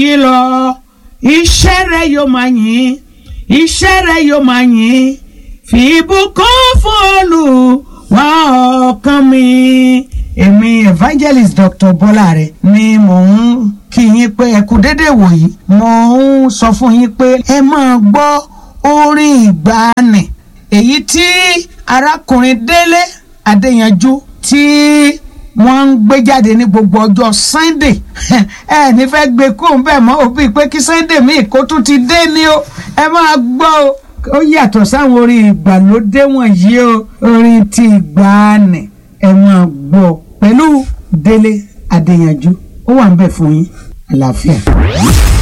yìí lọ iṣẹ́ rẹ̀ yóò máa yìn iṣẹ́ rẹ̀ yóò máa yìn fi ìbùkún fún Olúwa ọkàn mi. èmi evangelist Dr. Bọ́láre ni mò ń kí yín pé ẹ kú dédé wòyí mò ń sọ fún yín pé ẹ máa gbọ́ orin ìgbàanì èyí tí arákùnrin Délé Adéyanjú tí wọ́n ń gbé jáde ní gbogbo ọjọ́ Sunday ẹ ní fẹ́ gbé kóun bẹ́ẹ̀ mọ́ òbí pé kí Sunday míì kó tún ti dé ní o ẹ máa gbọ́ o ó yàtọ̀ sáwọn orin ìgbàlódé wọ̀nyí o orin ti ìgbàanì ẹ máa gbọ́ pẹ̀lú Délé Adéyanjú ó wà ń bẹ̀ fún yín àlàáfíà.